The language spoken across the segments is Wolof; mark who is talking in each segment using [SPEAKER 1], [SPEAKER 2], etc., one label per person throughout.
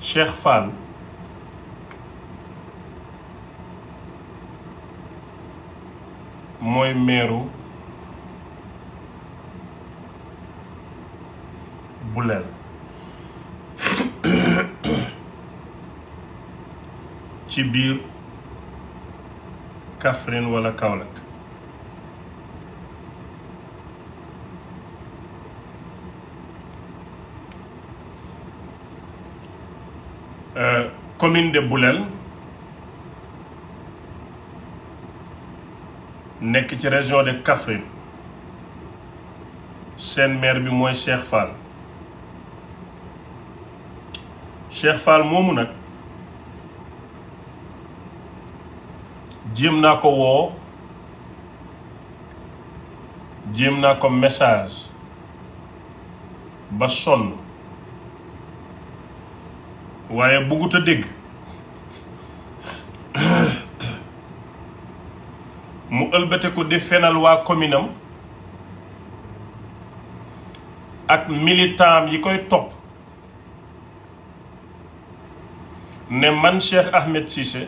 [SPEAKER 1] Cheikh Fall mooy meeru Bulel ci biir Kaffrine wala Kaolack Euh, commune de Boulel nekk ci région de Kaffrine seen maire bi mooy Cheikh Fall Cheikh Fall moomu nag jéem naa ko woo jéem naa ko message ba sonn waaye buggut a dégg mu ëlbate ko di fenal waa commune am ak militant yi koy topp ne man Cheikh Ahmed Cissé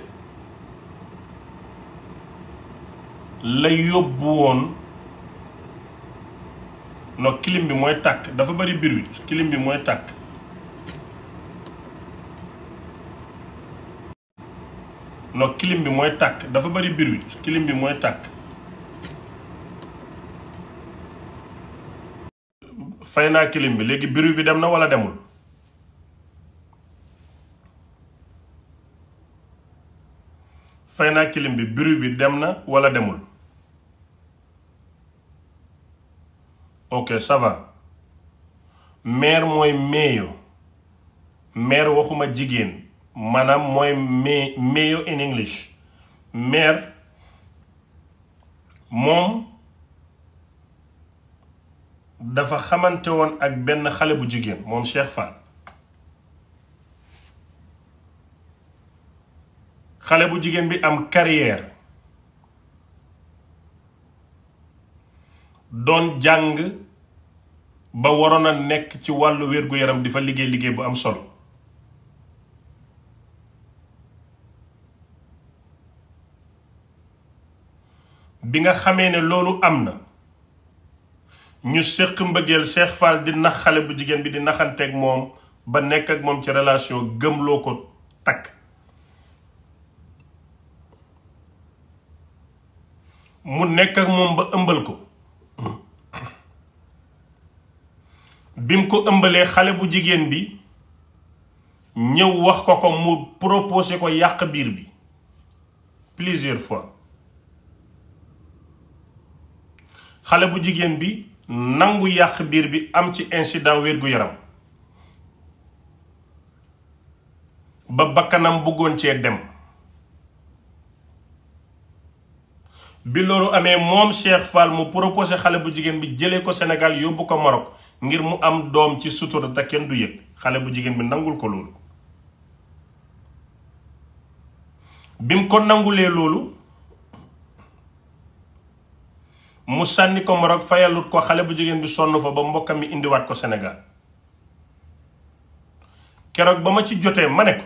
[SPEAKER 1] la yóbbu woon no clim bi mooy tàkk dafa bari bruit clim bi mooy tàkk no clim bi mooy tàkk dafa bari bruit clim bi mooy tàkk fay naa clim bi léegi bruit bi dem na walla demul fay naa clim bi bruit bi dem na walla demul ok ça va mère mooy meeyo mère waxuma jigéen maanaam mooy may mayo in English mère moom dafa xamante woon ak benn xale bu jigéen moom Cheikh Fall xale bu jigéen bi am carrière doon jàng ba waroon a nekk ci wàllu wér-gu-yaram di fa liggéey liggéey bu am solo bi nga xamee ne loolu am na ñu séq mbëggeel Cheikh Fall di nax xale bu jigéen bi di naxanteeg moom ba nekk ak moom ci relation gëmloo ko takk mu nekk ak moom ba ëmbal ko bim ko ëmbalee xale bu jigéen bi ñëw wax ko ko mu proposé ko yàq biir bi plusieurs fois xale bu jigéen bi nangu yàq biir bi am ci incident wér-gu-yaram ba bakkanam bëggoon cee dem bi loolu amee moom Cheikh Fall mu proposé xale bu jigéen bi jëlee ko Sénégal yóbbu ko Maroc ngir mu am doom ci sutura te kenn du yëg xale bu jigéen bi nangul ko loolu bi mu ko nangulee loolu mu sànni ko Maroc fayalut ko xale bu jigéen bi sonn fa ba mbokkam mi indiwaat ko Sénégal keroog ba ma ci jotee ma ne ko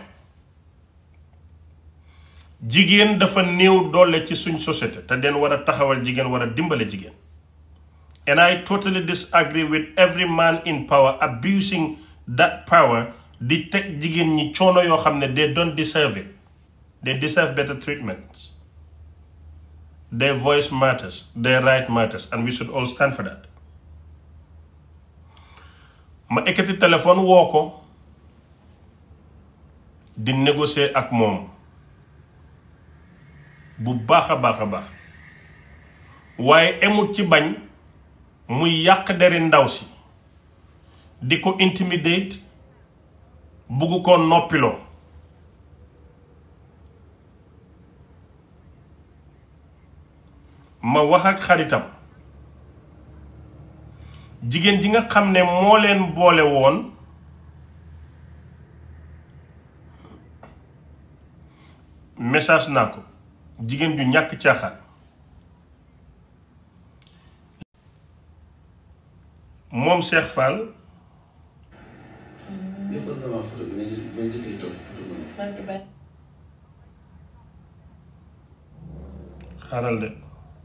[SPEAKER 1] jigéen dafa néew doole ci suñ société te den war a taxawal jigéen war a dimbale jigéen and I totally disagree with every man in power abusing that power di teg jigéen ñi coono yoo xam ne they don't deserve it they deserve better treatment their voice matters their right matters and we should all stand for that ma ekkati téléphone woo ko di négocier ak moom bu baax a baax a baax waaye emut ci bañ muy yàq deri ndaw si di ko intimidate bugg ko noppiloo ma wax ak xaritam jigéen ji nga xam ne moo leen boole woon message naa ko jigéen ju ñàkk caaxaan moom Cheikh Fall
[SPEAKER 2] lépp nga ma photo bi nga jël nga jëlee toog photo bi ma.
[SPEAKER 1] xaaral de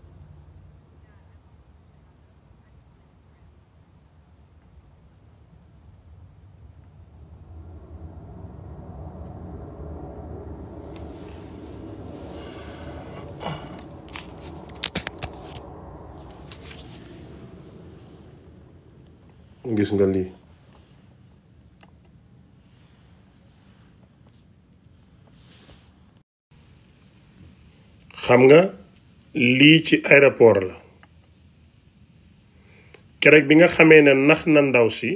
[SPEAKER 1] gis nga lii xam nga lii ci aéroport la keroog bi nga xamee ne nax na ndaw si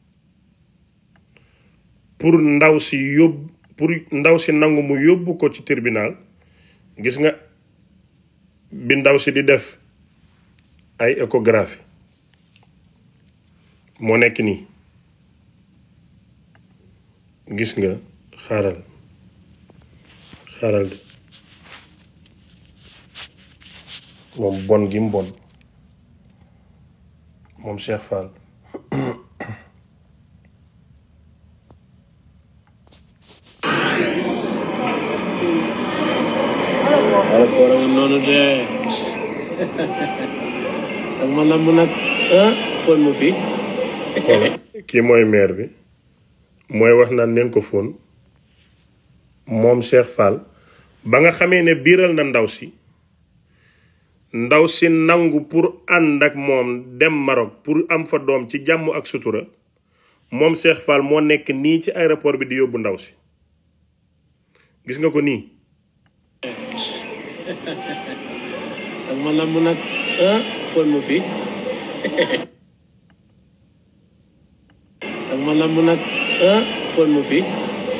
[SPEAKER 1] pour ndaw si yóbbu pour ndaw si nangu mu yóbbu ko ci tribunal gis nga bi ndaw si di def ay échographie moo nekk nii gis nga xaaral xaaral de moom bon gi mu bon moom Cheikh Fall
[SPEAKER 3] aéroport a ngi noonu de ak ma namm nag ah fóon mu fi
[SPEAKER 1] voilà kii mooy maire bi mooy wax naan neen ko fóon moom Cheikh Fall ba nga xamee ne biiral na ndaw si ndaw si nangu pour ànd ak moom dem Maroc pour am fa doom ci jàmm ak sutura moom Cheikh Fall moo nekk nii ci aéroport bi di yóbbu ndaw si gis nga ko nii
[SPEAKER 3] ak ma namm nag ah fóon mu fi ak ma namm nag ah fóon mu fi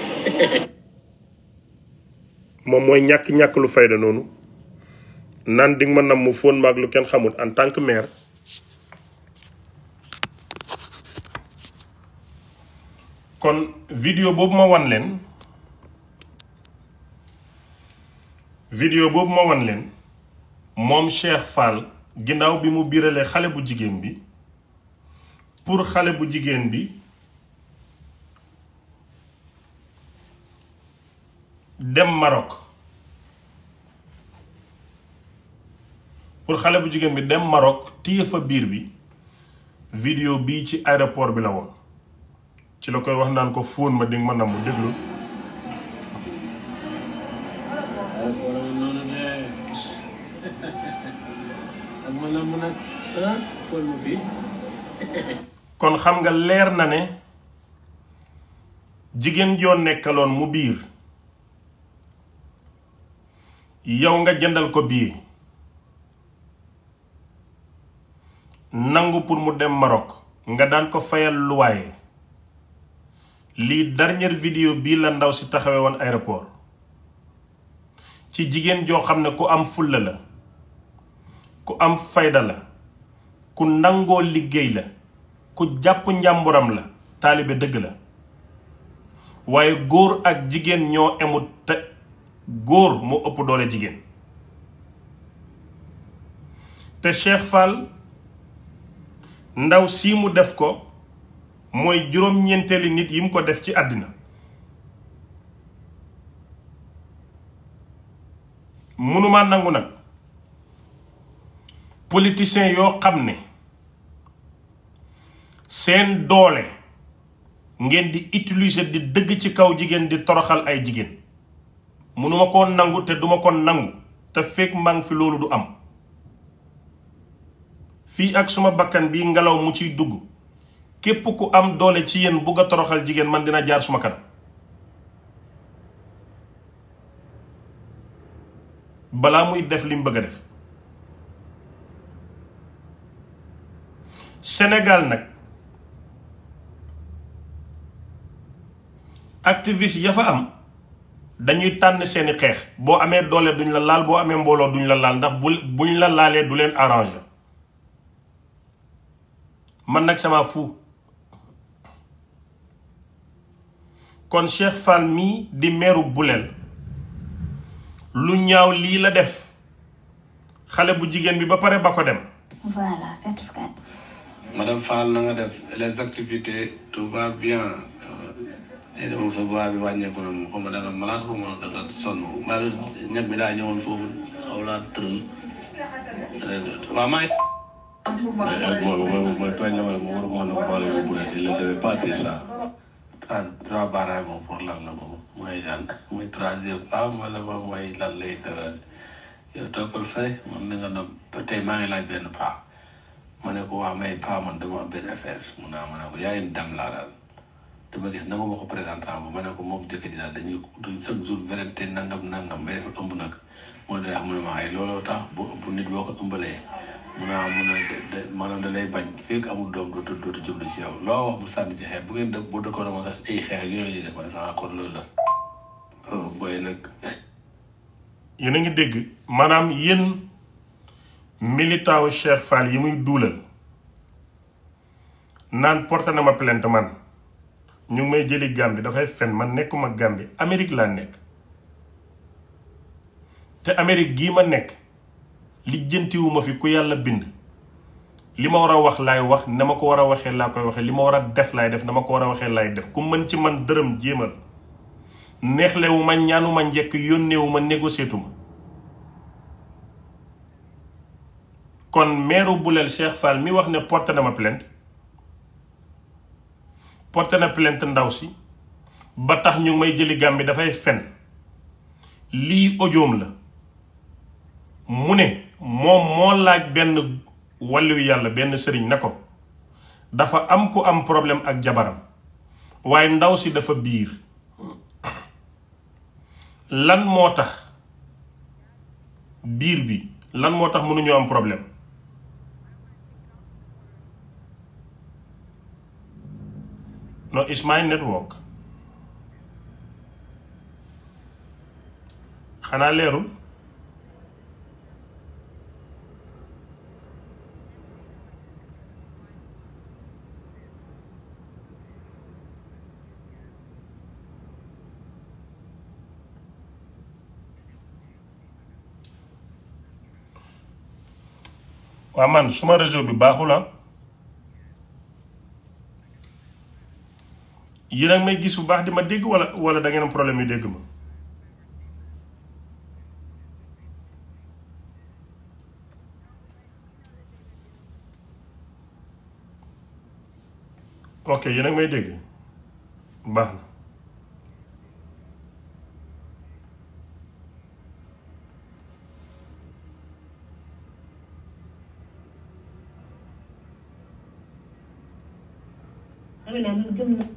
[SPEAKER 1] moom mooy ñàkk-ñàkk lu fayda noonu naan di nga ma nam mu fóon maag lu kenn xamul en tant que maire kon vidéo boobu ma wan leen vidéo boobu ma wan leen moom Cheikh Fall ginnaaw bi mu biiralee xale bu jigéen bi pour xale bu jigéen bi dem Maroc pour xale bu jigéen bi dem Maroc téye fa biir bi vidéo bii ci aéroport bi la woon ci la koy wax naan ko fóon ma dinga ma namm déglu
[SPEAKER 3] aéroport a ngi noonu de ak ma namm nag ah fóon mu fi
[SPEAKER 1] kon xam nga leer na ne jigéen joo nekkaloon mu biir yow nga jëndal ko bii nangu pour mu dem Maroc nga daan ko fayal luwaaye lii dernière vidéo bii la ndaw si taxawee woon aéroport ci jigéen joo xam ne ku am fulla la ku am fayda la ku nangoo liggéey la ku jàpp njàmburam la taalibe dëgg la waaye góor ak jigéen ñoo emut te góor moo ëpp doole jigéen te Cheikh Fall ndaw sii mu def ko mooy juróom-ñeenteeli nit yi mu ko def ci àddina mënumaa nangu nag politiciens yoo xam ne seen doole ngeen di utiliser di dëgg ci kaw jigéen di toroxal ay jigéen mënuma koo nangu te duma ko nangu te fekk maa ngi fi loolu du am fii ak suma bakkan bi ngelaw mu ciy dugg képp ku am doole ci yéen bugg a toroxal jigéen man dina jaar suma kanam balaa muy def li mu bëgg a def Sénégal nag activiste ya fa am dañuy tànn seeni xeex boo amee doole duñ la laal boo amee mbooloo duñ la laal ndax bu buñ la laalee du leen arrangé man nag sama fu kon Cheikh Fall mii di meeru Bulel lu ñaaw lii la def xale bu jigéen bi ba pare ba ko dem
[SPEAKER 4] Voilà, certificat.
[SPEAKER 2] Madame Fall na nga def les activités tout va bien léegi moom sa voix bi wàññeeku na moom xaw ma da nga malade xaw ma da nga sonn mbaa ñag bi daa ñëwoon foofu xaw laa tëral waaw maa ngi. mooy mooy mooy tooñ na ma ne ma war a mën a boole yóbbu rek il ne devait pas dire ça. trois trois baaraay moom pour lan la moom mooy lan mooy troisième femme wala moom mooy lan lay dara yow toppal fay man na nga ne ba tey maa ngi laaj benn paa ma ne ko waa may paa man dama am benn affaire mun naa ma ne ko yaa ngi dem laa daal dama gis nanga ma ko présentant ba ma ne ko moom jëkkër ji daal dañuy chaque jour vérité nangam nangam mais dafa ëmb nag mu ne mu ne ma ay looloo tax bu bu nit boo ko ëmbalee mun naa mun a de maanaam da lay bañ fekk amul doom dootu dootu jublu ci yow loo wax mu sànni ci xeex bu ngeen dëkk boo dëkkoon ma sax ay xeex yooyu la ñuy def ma ne ah kon loolu la oh booy nag
[SPEAKER 1] yéen a ngi dégg maanaam yéen militant wu Cheikh Fall yi muy duulal naan porté na ma plainte man ñu ngi may jëli Gambie dafay fen man nekkuma Gambie Amérique laa nekk te Amérique gii ma nekk lijjantiwuma fi ku yàlla bind li ma war a wax laay wax na ma ko war a waxee laa koy waxee li ma war a def laay def na ma ko war a waxee laay def ku mën ci man dërëm jéemal neexlewu ma ñaanuma njekk yónneewu ma négociétuma kon meeru Bulel Cheikh Fall mi wax ne porté na ma plainte porté na plainte ndaw si ba tax ñu may jëli Gàmbi dafay fen lii ojoom la mu ne moom moo laaj benn wàllu yàlla benn sëriñ na ko dafa am ku am problème ak jabaram waaye ndaw si dafa biir lan moo tax biir bi lan moo tax mënuñoo am problème no it's my network xanaa leerul waa man suma réseau bi baaxul ah yéen a may gis bu baax di ma dégg wala wala da ngeen am problème yu dégg ma ok yéen a may dégg baax na
[SPEAKER 4] Amina man gëm na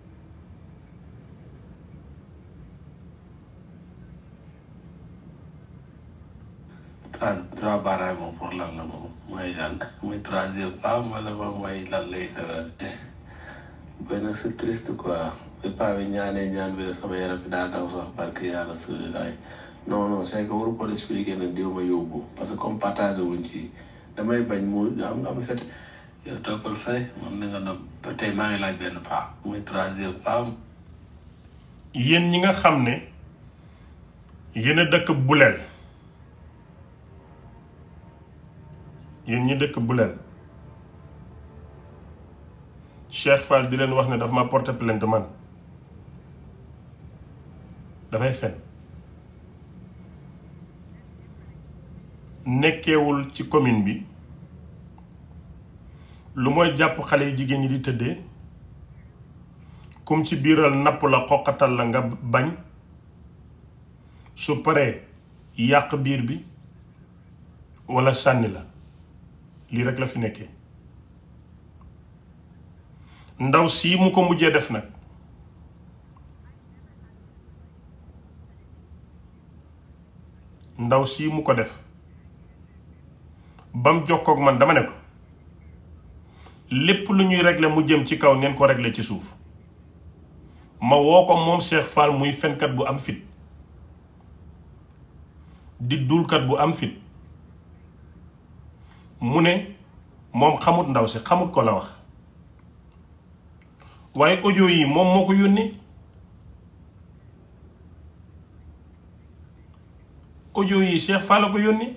[SPEAKER 2] trois trois baaraay moom pour lan la moom mooy lan mooy troisième femme wala moom mooy lan lay dara booy nag c'est triste quoi bi paa bi ñaanee ñaan bi sama yaram fi daa daw sax parce que yàlla sëlaay non non c'est que waru ko expliquer ne diw ma yóbbu parce que comme partage wuñ ci damay bañ mu am am set yow toppal fay man na nga ne ba tey maa ngi laaj benn paa mooy troisième femme
[SPEAKER 1] yéen ñi nga xam ne yéen a dëkk buleel yéen ñi dëkk buleel Cheikh Fall di leen wax ne dafa ma porter plainte man dafay fen nekkeewul ci commune bi lu mooy jàpp xale yu jigéen ñi di tëddee kum ci biiral napp la xoqatal la nga bañ su paree yàq biir bi walla sànni la lii rek la fi nekkee ndaw sii mu ko mujjee def nag ndaw sii mu ko def bam jokkoog man dama ne ko lépp lu ñuy régler mu jëm ci kaw neen ko régler ci suuf ma woo ko moom Cheikh Fall muy fenkat bu am fit di dulkat bu am fit mu ne moom xamut ndaw si xamut ko la wax waaye audio yi moom moo ko yónni audio yi Cheikh Fall la ko yónni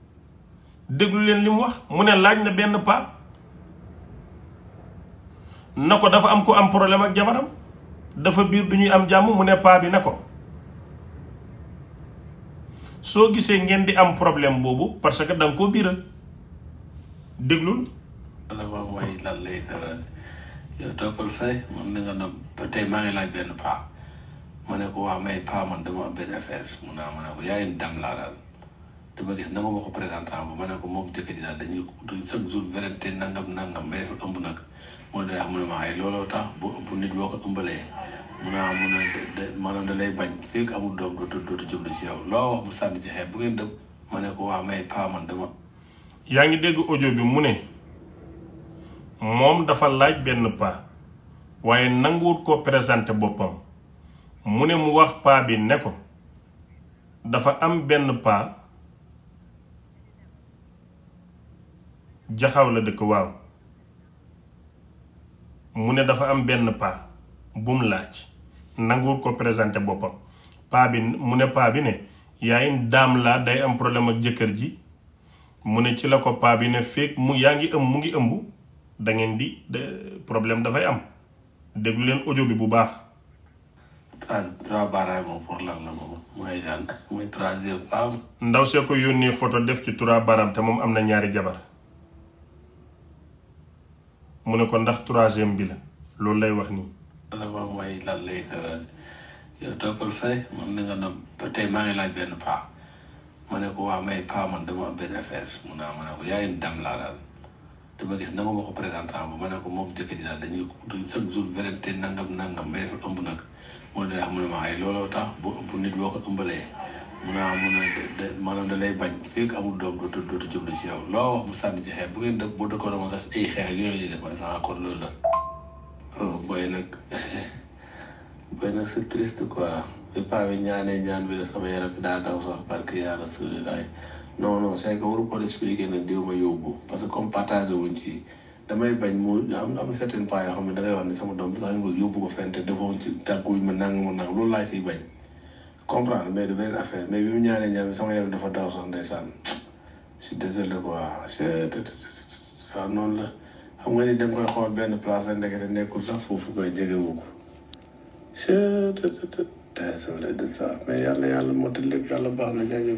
[SPEAKER 1] déglu leen li mu wax mu ne laaj na benn paa na ko dafa am ko am problème ak jabaram dafa biir du ñuy am jàmm mu ne paa bi ne ko soo gisee ngeen di am problème boobu parce que da nga koo biiral déglul
[SPEAKER 2] dafa mooy lan lay dara yow toppal fay man ni nga na ba tey maa ngi laaj benn paa ma ne ko waa may paa man dama am benn affaire mun naa ma ne ko yaay dam laa daal dama gis nanga ma ko présentant bu ma ne ko moom jëkkër ji daal dañuy chaque jour vérité nangam nangam mais dafa ëmb nag moo day wax mu ne ma ay looloo tax bu ëmb nit boo ko ëmbalee mun naa mun a maanaam da lay bañ fekk amul doom dootu dootu jublu ci yow loo wax mu sànni ci xeeb bu ngeen dëpp ma ne ko waa may paa man dama
[SPEAKER 1] yaa ngi dégg audio bi mu ne moom dafa laaj benn paa waaye nanguwut ko présenté boppam mu ne mu wax paa bi ne ko dafa am benn paa jaxaw la dëkk waaw mu ne dafa am benn paa bum laaj nanguwut ko présenté boppam paa bi mu ne paa bi ne yaay daam laa day am problème ak jëkkër ji mu ne ci la ko paa bi ne fekk mu yaa ngi ëmb mu ngi ëmb da ngeen di problème dafay am déglu leen audio bi bu baax.
[SPEAKER 2] trois trois baaraam moom pour lan la moom mooy daan mooy troisième femme.
[SPEAKER 1] ndaw see ko yónnee photo def ci trois baaraam te moom am na ñaari jabar mu ne ko ndax troisième bi la loolu lay wax nii.
[SPEAKER 2] dafa mooy lan lay dara yow toppal fay man ni nga na ba tey maa ngi laaj benn paa ma ne ko waa may paa man dama am benn affaire mun naa ma ne ko yaay dam laa daal dama gis nanga ma ko présentant bu ma ne ko moom jëkkër ji daal dañuy chaque jour vérité nangam nangam mais dafa ëmb nag moo day wax mu ne ma ay looloo tax bu ëmb nit boo ko ëmbalee mun naa mun a maanaam da lay bañ fekk amul doom dootu dootu jublu ci yow loo wax mu sànni ci xeeb bu ngeen dëkk boo dëkkoon ma sax ay xeex yooyu la ñuy def ma ne ah kon loolu la oh booy nag booy nag c'est triste quoi bi paa bi ñaanee ñaan bi la sama yaram bi daa daw sax parce que yàlla sëriñ laay non non c'est que waru ko expliquer nag diw ma yóbbu parce que comme partagé wuñ ci damay bañ mu am am certaines fois yoo xam ne da ngay wax ne sama doom bi sax nga yóbbu ko fente defoo ci tàgguwuñ ma nang ma nang loolu laa ciy bañ comprendre mais de beneen affaire mais bi mu ñaanee ñaan bi sama yaram dafa daw sax ndeysaan je suis désolé quoi waaw noonu la xam nga ni da nga koy xool benn place la ndekete nekkul sax foofu koy jegewu ko désolé de ça mais yàlla yàlla motal lépp yàlla baax na jaajëf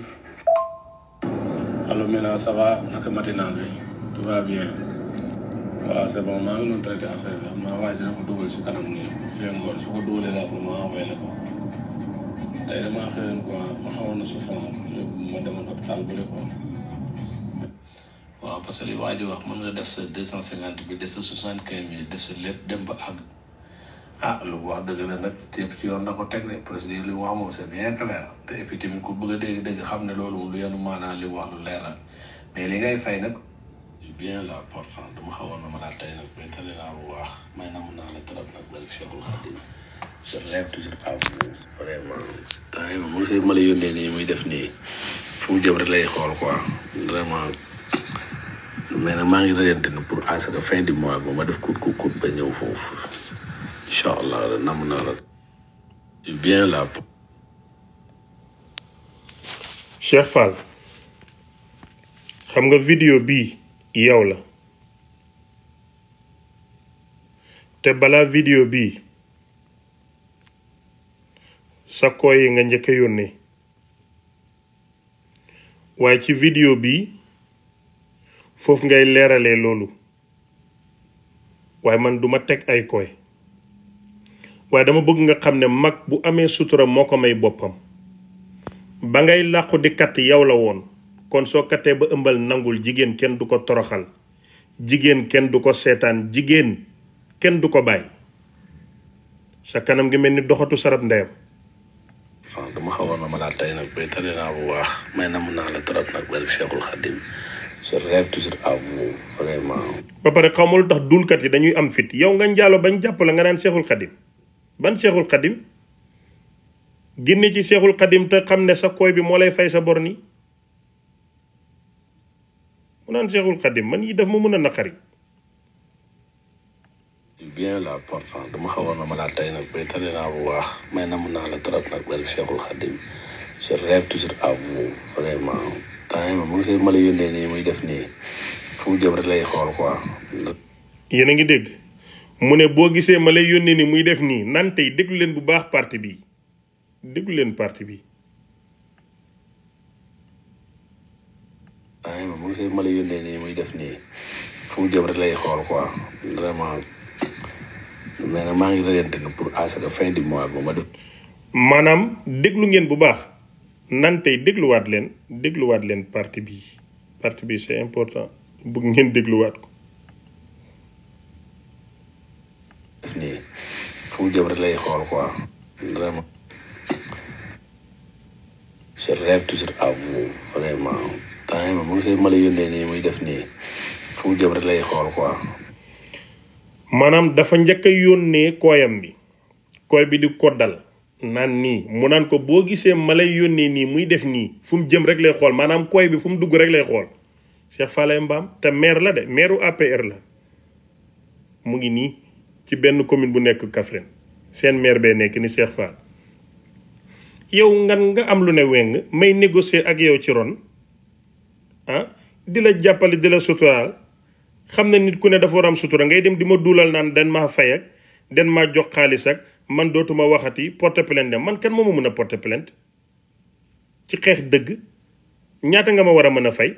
[SPEAKER 2] allo Mila ça va naka matinal bi tout va bien waaw c'est bon maa ngi doon traité affaire bi xam naa waaye dina ko dugal si kanam nii fii ngoon su ko dugalee la pour ma envoyé la ko tey damaa xëyoon quoi ma xawoon na souffrance ma demoon hôpital bu ko waaw parce que li waa ji wax mën nga def sa deux cent cinquante bi def sa soixante quinze mille def sa lépp dem ba àgg ah lu wax dëgg la nag yëpp ci yoon na ko teg de procédure li mu wax moom c'est bien clair te et puis tamit ku bëgg a dégg dégg xam ne loolu moom lu yenu maanaam li mu wax lu leer la mais li ngay fay nag bien la pourtant dama xawoon na ma daal tey nag mais tële naa bu baax may na mun naa la trop nag bari Cheikhul Khadim je lève toujours à vous vraiment temps yi moom mu ma la yónnee nii muy def nii fu mu jëm rek lay xool quoi vraiment mais nag maa ngi reyante ne pour à ce que fin du mois ba ma def kut kut kut ba ñëw foofu incha allah nam naa la bien la
[SPEAKER 1] Cheikh Fall xam nga vidéo bii yow la te balaa vidéo bii sa kooy yi nga njëkk a yónnee waaye ci vidéo bii foofu ngay leeralee loolu waaye man duma teg ay koy waaye dama bëgg nga xam ne mag bu amee sutura moo ko may boppam ba ngay làqu di katt yow la woon kon soo kattee ba ëmbal nangul jigéen kenn du ko toroxal jigéen kenn du ko seetaan jigéen kenn du ko bàyyi sa kanam gi mel ni doxatu sarab ndeyam
[SPEAKER 2] waaw dama xawoon na ma daal tey nag mais tële naa bu baax may na mun naa la trop nag bari Cheikhul Khadim je rêve toujours à vous vraiment
[SPEAKER 1] ba pare xaw ma lu tax dulkat yi dañuy am fit yow nga njaalo bañ jàpp la nga naan seexul xadim ban seexul xadim génne ci seexul xadim te xam ne sa kooy bi moo lay fay sa bor nii mu naan seexul xadim man yi daf ma mën a naqari
[SPEAKER 2] bien la pourtant dama xawoon na ma daal tey nag mais tële naa bu baax may na mun naa la trop nag bari Cheikhul Khadim je rêve toujours à vous vraiment temps yi moom mu ngi ma la yónnee nii muy def nii fu mu jëm rek lay xool quoi
[SPEAKER 1] yéen a ngi dégg mu ne boo gisee ma lay yónnee ni muy def nii nan tey déglu leen bu baax parti bi déglu leen parti bi
[SPEAKER 2] waaye moom mu gisee ma la yónnee nii muy def nii fu mu jëm rek lay xool quoi vraiment mais nag maa ngi rëyante ne pour à ce que fin du mois ba ma def
[SPEAKER 1] maanaam déglu ngeen bu baax nan tey dégluwaat leen dégluwaat leen parti bi parti bi c'est important bëgg ngeen dégluwaat ko
[SPEAKER 2] def nii fu mu jëm rek lay xool quoi vraiment je rêve toujours à vous vraiment temps yi moom mu gisee ma la yónnee nii muy def nii fu mu jëm rek lay xool quoi
[SPEAKER 1] maanaam dafa njëkk a yónnee kooyam bi kooy bi di koddal naan nii mu naan ko boo gisee ma lay yónnee nii muy def nii fu mu jëm rek lay xool maanaam kooy bi fu mu dugg rek lay xool Cheikh Falaye Mbam te maire la de maireu APR la mu ngi nii ci benn commune bu nekk Kaffrine seen maire bee nekk ni Cheikh Fall yow ngan nga am lu ne weng may négocier ak yow ci ron ah di la jàppale di la suturaal xam ne nit ku ne dafa war am sutura ngay dem di ma duulal naan den maa fay ak den maa jox xaalis ak man dootuma waxati porte plainte dem man kan moo ma mën a porte plainte ci xeex dëgg ñaata nga ma war a mën a fay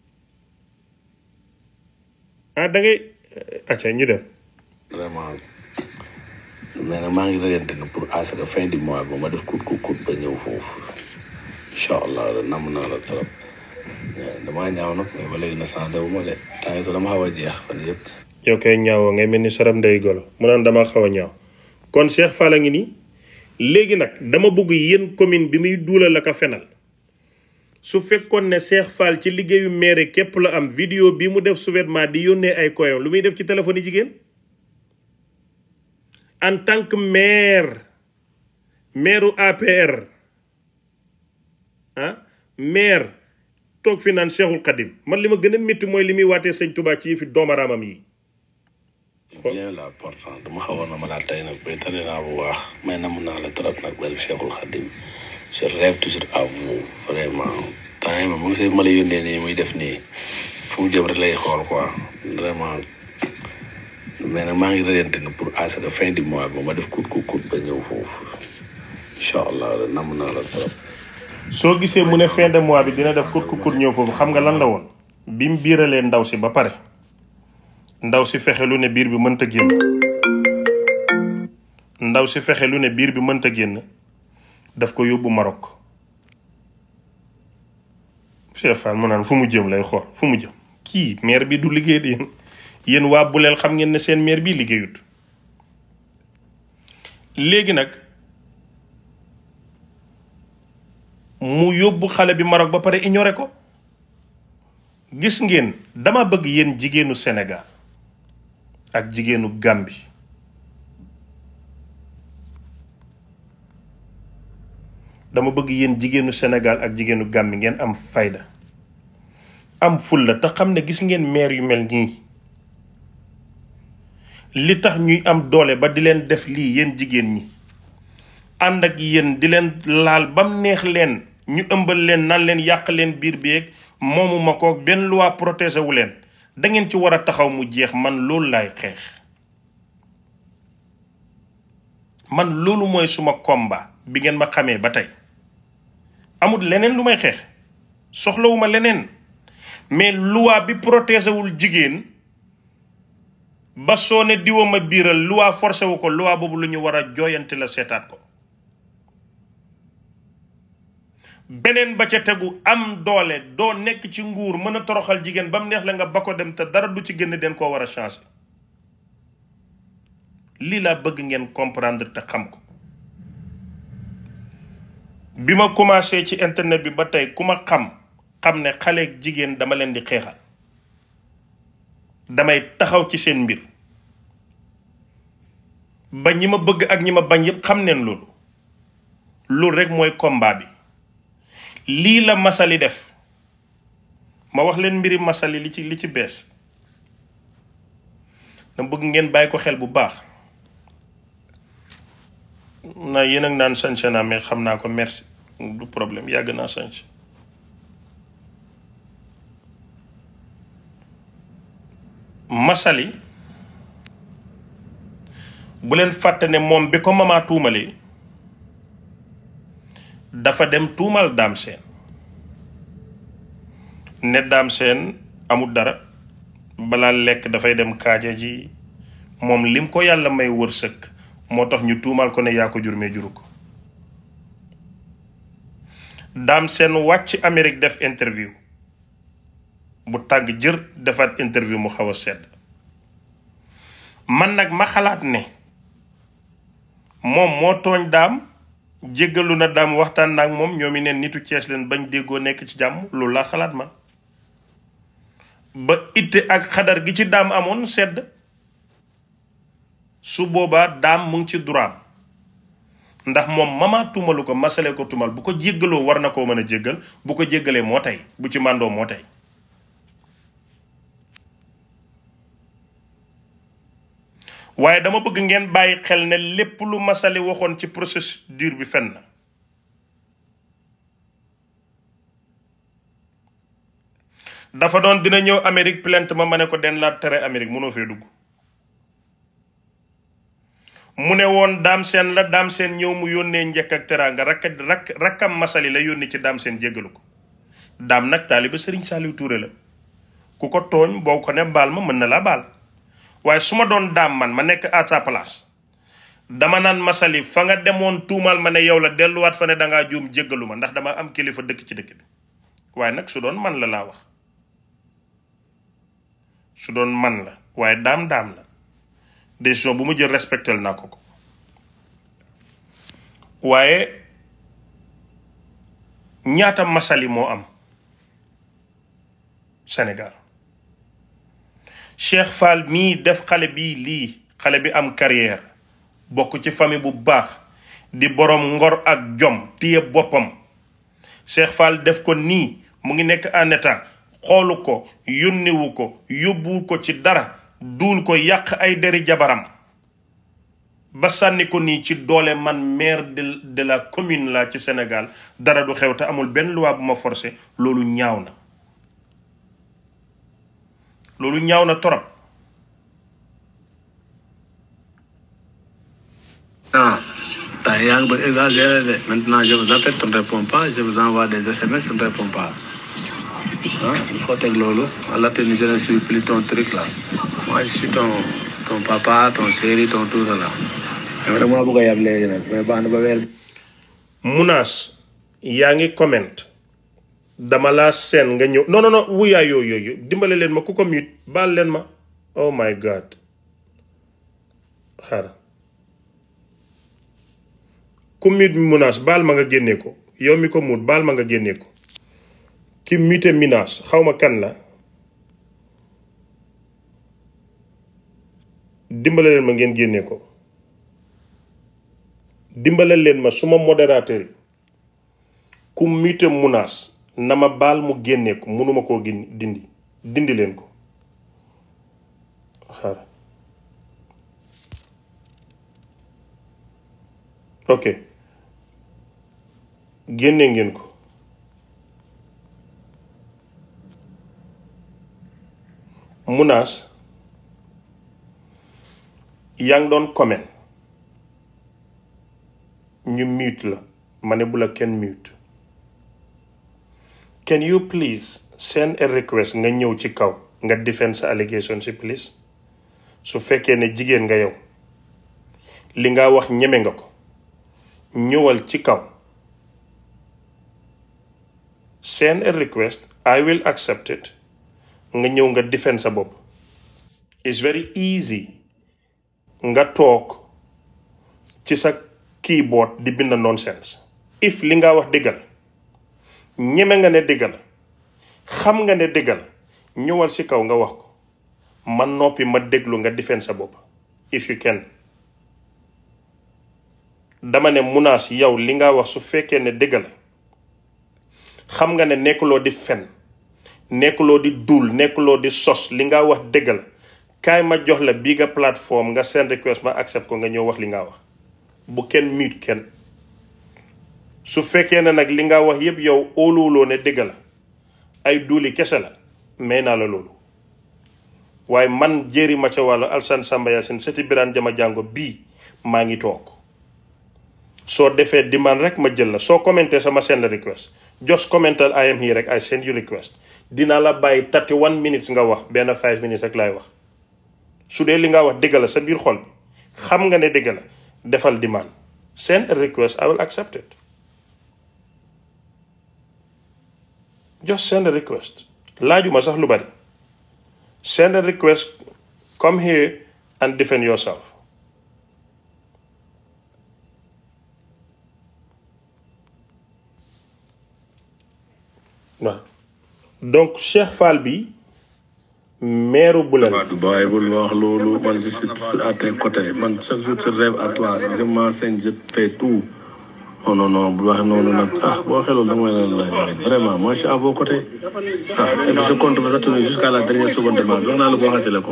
[SPEAKER 1] ah da ngay acca ñu dem
[SPEAKER 2] vraiment mais nag maa ngi rëyante ne pour à ce que fin du mois ba ma def kut kut kut ba ñëw foofu incha allah namm naa la trop damaa ñaaw nag mais ba léegi na sant wu ma de temps yi sax dama xaw a jeex fan yëpp
[SPEAKER 1] yow kay ñaawoo ngay mel ni sarab ndey golo mu naan dama xaw a ñaaw kon Cheikh Fall a ngi nii léegi nag dama bëgg yéen commune bi muy duulal la ko fenal su fekkoon ne Cheikh Fall ci liggéeyu maire képp la am vidéo bi mu def souverainement di yónnee ay koyam lu muy def ci téléphone yi jigéen en tant que maire maireu APR ah maire toog fi naan Cheikhul Khadim man li ma gën a métti mooy li muy waatee sëñ Touba ci fi doomaraamam yi
[SPEAKER 2] bien la pourtant dama xawoon na ma laa tey nag bay tane naa bu baax may namm naa la trop nag bari Cheikhul Khadim je rêve toujours à vous vraiment temps yi moom mu gisee ma la yónnee nii muy def nii fu mu jëm rek lay xool quoi vraiment mais nag maa ngi rëyante ne pour à ce que fin du mois ba ma def kut kut kut ba ñëw foofu incha allah namm naa la trop
[SPEAKER 1] soo gisee mu ne fin de mois bi dina def kut ku kut ñëw foofu xam nga lan la woon bi mu biiralee ndaw si ba pare ndaw si fexe lu ne biir bi mënta génn ndaw si fexe lu ne biir bi mënta génn daf ko yóbbu Maroc Cheikh Fall mu naan fu mu jëm lay xool fu mu jëm kii maire bi du liggéey di yéen yéen waa buleel xam ngeen ne seen maire bi liggéeyut léegi nag mu yóbbu xale bi Maroc ba pare ignoré ko gis ngeen dama bëgg yéen jigéenu Sénégal ak jigéenu Gambie dama bëgg yéen jigéenu Sénégal ak jigéenu Gambie ngeen am fayda am fulla te xam ne gis ngeen maire yu mel nii li tax ñuy am doole ba di leen def lii yéen jigéen ñi ànd ak yéen di leen laal bam neex leen ñu ëmbal leen nan leen yàq leen biir beeg moomu ma ko benn loi protégé wu leen da ngeen ci war a taxaw mu jeex man loolu laay xeex man loolu mooy suma combat bi ngeen ma xamee ba tey amul leneen lu may xeex soxlawuma leneen mais loi bi protégé wul jigéen ba soo ne diwa ma biiral loi forcé wu ko loi boobu lu ñu war a jooyante la seetaat ko beneen ba ca tegu am doole doo nekk ci nguur mën a toroxal jigéen ba mu neex la nga ba ko dem te dara du ci génn den koo war a changer lii laa bëgg ngeen comprendre te xam ko bi ma commencé ci internet bi ba tey ku ma xam xam ne xale ak jigéen dama leen di xeexal damay taxaw ci seen mbir ba ñi ma bëgg ak ñi ma bañ yépp xam neen loolu loolu rek mooy combat bi lii la masali def ma wax leen mbiri masali li ci li ci bees na bëgg ngeen bàyyi ko xel bu baax na yéen ak naan sañse naa mais xam naa ko merci du problème yàgg naa sañse masali bu leen fàtte ne moom bi ko mamaa tuumalee dafa dem tuumal daam seen ne daam seen amul dara balaa lekk dafay dem kaaja ji moom lim ko yàlla may wërsëg moo tax ñu tuumal ko ne yaa ko jur mais juru ko daam seen wàcc Amérique def interview bu tàng jër defaat interview mu xaw a sedd man nag ma xalaat ne moom moo tooñ daam jéggalu na daam waxtaan na ak moom ñoom i neen nitu Cees leen bañ déggoo nekk ci jàmm loolu laa xalaat man ba itte ak xadar gi ci daam amoon sedd su boobaa daam mu ngi ci duraam ndax moom mama tuumalu ko masale ko tuumal bu ko jéggaloo war na koo mën a jéggal bu ko jéggalee moo tey bu ci màndoo moo tey waaye dama bëgg ngeen bàyyi xel ne lépp lu masali waxoon ci procédure bi fen na dafa doon dina ñëw Amérique plainte ma ma ne ko den laa tere Amérique mënoo fee dugg mu ne woon daam seen la daam seen ñëw mu yónnee njëkk ak teraanga rakk rakk rakkam masali la yónni ci daam seen jéggalu ko daam nag taaliba sëriñ Saaliw Tuure la ku ko tooñ boo ko ne baal ma mën na laa baal waaye su ma doon daam man ma nekk à ta place dama naan masali fa nga demoon tuumal ma ne yow la delluwaat fa ne dangaa juum jéggalu ma ndax dama am kilifa dëkk ci dëkk bi waaye nag su doon man la laa wax su doon man la waaye daam daam la décision bu mu jël respectel naa ko ko waaye ñaata masali moo am Sénégal Cheikh Fall mii def xale bii lii xale bi am carrière bokk ci famille bu baax di boroom ngor ak jom téye boppam Cheikh Fall def ko nii mu ngi nekk en état xoolu ko yónniwu ko yóbbuwu ko ci dara duul ko yàq ay deri jabaram ba sànni ko nii ci doole man maire de de la commune la ci Sénégal dara du xew te amul benn loi bu ma forcé loolu ñaaw na loolu ñaaw na torop
[SPEAKER 2] Ah, t'as yaa ngi bëgg exagéré de maintenant je vous appelle tu ne réponds pas je vous envoie des SMS tu ne réponds pas ah il faut teg loolu Allah te je ne suis plus ton truc là moi je suis ton ton papa ton chéri ton tout là yow dama bëgg a yab léegi nag mais baax na ba weer
[SPEAKER 1] munaas yaa ngi comment dama laa seen nga ñëw non non non wuyaay yooyu yooyu dimbale leen ma ku ko mute baal leen ma oh my god xaaral ku mute munaas baal ma nga génnee ko yow mi ko mut baal ma nga génnee ko ki mute munaas xaw ma kan la dimbale leen ma ngeen génnee ko dimbale leen ma suma modérateur yi ku mute munaas na ma baal mu génnee ko mënuma koo gin dindi dindi leen ko xaar ok génnee ngeen ko munaas yaa ngi doon comment ñu mute la ma ne bu la kenn mute can you please send a request nga ñëw ci kaw nga defend sa allegation si please su fekkee ne jigéen nga yow li nga wax ñeme nga ko ñëwal ci kaw send a request I will accept it nga ñëw nga defend sa bopp it's very easy nga toog ci sa keyboard di bind nonsense if li nga wax dëggal ñeme nga ne dëggal xam nga ne dëggal ñëwal ci kaw nga wax ko man noppi ma déglu nga defend sa bopp if you can dama ne munaas yow li nga wax su fekkee ne dëgg la xam nga ne nekkuloo di fen nekkuloo di duul nekkuloo di sos li nga wax dëgg la kaay ma jox la bii nga plateforme nga send request ma accept ko nga ñëw wax li nga wax bu kenn mute kenn su fekkee ne nag li nga wax yépp yow óoluwuloo ne dëgg la ay duuli kese la may naa la loolu waaye man jéeri ma ca wàllu alsan samba yaasin seti biraan jama jàngo bii maa ngi toog soo defee demand rek ma jël la soo commenté sama send request just commental I am here rek I send you request dina la bàyyi 31 minutes nga wax benn 5 minutes rek laay wax su dee li nga wax dëgg la sa biir xol bi xam nga ne dëgg la defal demand send a request I will accept it just send a request laajuma sax lu bari send a request come here and defend yourself waaw donc Cheikh Fall bi maire bu leen
[SPEAKER 2] waaw du bàyyi bul wax loolu man je suis toujours à tes côtés man chaque jour je rêve à toi je m'enseigne je fais tout non non non bu wax noonu nag ah boo waxee loolu dama leen la vraiment moi je suis à vos côtés ah et puis je compte vous attendre jusqu'à la dernière seconde wax naa la ko waxante la ko.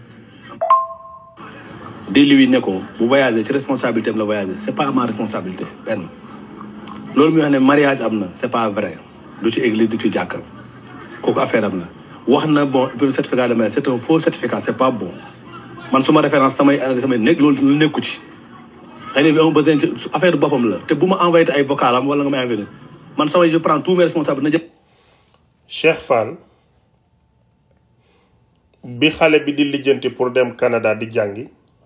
[SPEAKER 2] di lui ne ko bu voyager ci responsabilité am la voyager c'est pas ma responsabilité benn loolu muy wax ne mariage am na c'est pas vrai du ci église du ci jàkka kooku affaire am la wax na bon certificat de mariage c'est un faux certificat c'est pas bon man suma référence samay samay nekk loolu lu nekku ci xëy na bi am besoin ci affaire boppam la te bu ma envoyé te ay vocal am wala nga may envoyé man samay je prends tous mes responsabilités na jël
[SPEAKER 1] Cheikh Fall bi xale bi di lijjanti pour dem Canada di jàngi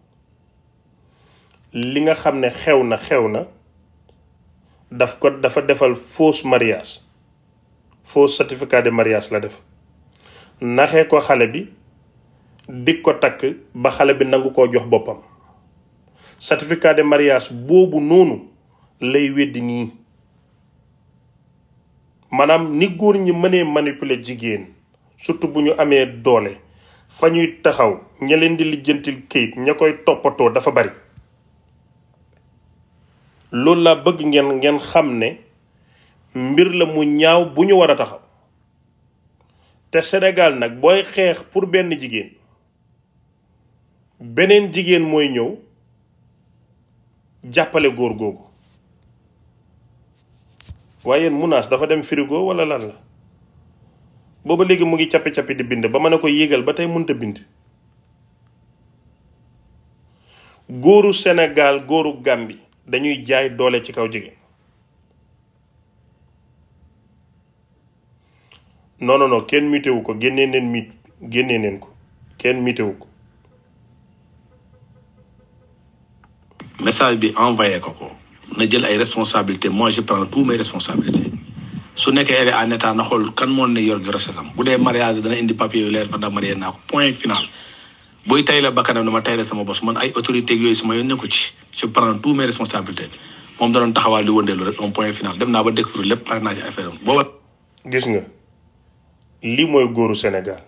[SPEAKER 1] li nga xam ne xew na xew na daf ko dafa defal fausse mariage fausse certificat de mariage la def naxee ko xale bi dig ko takk ba xale bi nangu koo jox boppam certificat de mariage boobu noonu lay weddi nii maanaam ni góor ñi mënee manipuler jigéen surtout bu ñu amee doole fa ñuy taxaw ña leen di lijjantil këyit ña koy toppatoo dafa bari loolu laa bëgg ngeen ngeen xam ne mbir la mu ñaaw bu ñu war a taxaw te Sénégal nag booy xeex pour benn jigéen beneen jigéen mooy ñëw jàppale góor googu waaye yéen munaas dafa dem frigo wala lan la booba léegi mu ngi cappi-cappi di bind ba mën a ko yéegal ba tey mënta bind góoru Sénégal góoru Gàmbi dañuy jaay doole ci kaw jigéen non non non kenn mutewu ko génnee neen mit génnee neen ko kenn mutewu ko
[SPEAKER 2] message bi envoyé ko ko na jël ay responsabilités moi je prends tous mes responsabilités su nekkee elle est en état na xool kan moo ne yor grossesse am bu dee mariage dana indi papier yu leer fa ndax marié naa ko point final buy tay la bakkanam dama tay la sama bos man ay autorité yooyu sama yoon nekku ci je prends tous mes responsabilités moom da doon taxawaal di wëndeelu rek un point final dem naa ba découvrir lépp pare naa ci affaire am booba
[SPEAKER 1] gis nga lii mooy góoru Sénégal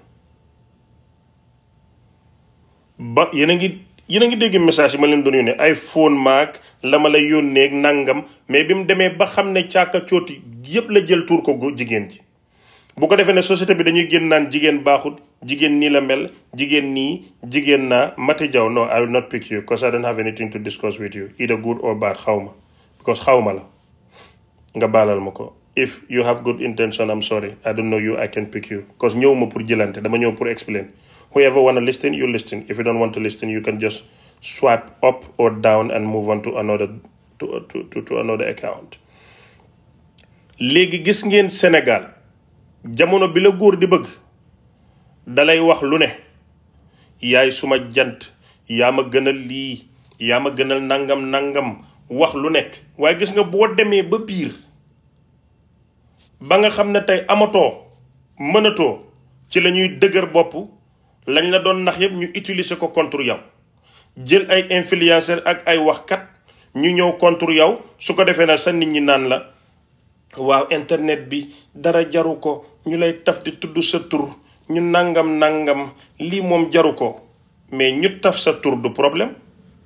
[SPEAKER 1] ba yéen a ngi yéen a ngi dégg message yi ma leen doon yónnee ay phone maag la ma lay yónnee nangam mais bi mu demee ba xam ne caaka cooti yépp la jël tuur ko go- jigéen ji bu ko defee ne société bi dañuy génn naan jigéen baaxut jigéen nii la mel jigéen nii jigéen naa Mati Jaw no I will not pick you because I don't have anything to discuss with you either good or bad xaw ma because xaw ma la nga baalal ma ko if you have good intention I'm sorry I don't know you I can pick you because ñëw ma pour jëlante dama ñëw pour explain whoever wanna listen you listen if you don't want to listen you can just swipe up or down and move on to another to, to, to, to another account léegi gis ngeen Sénégal jamono bi la góor di bëgg dalay wax lu ne yaay suma jant yaa ma gënal lii yaa ma gënal nangam nangam wax lu nekk waaye gis nga boo demee ba biir ba nga xam ne tey amatoo mënatoo ci la ñuy dëgër bopp lañ la doon nax yépp ñu utiliser ko contre yow jël ay influenceur ak ay waxkat ñu ñëw contre yow su ko defee na sa nit ñi naan la waaw internet bi dara jaru ko ñu lay taf di tudd sa tur ñu nangam nangam lii moom jaru ko mais ñu taf sa tur du problème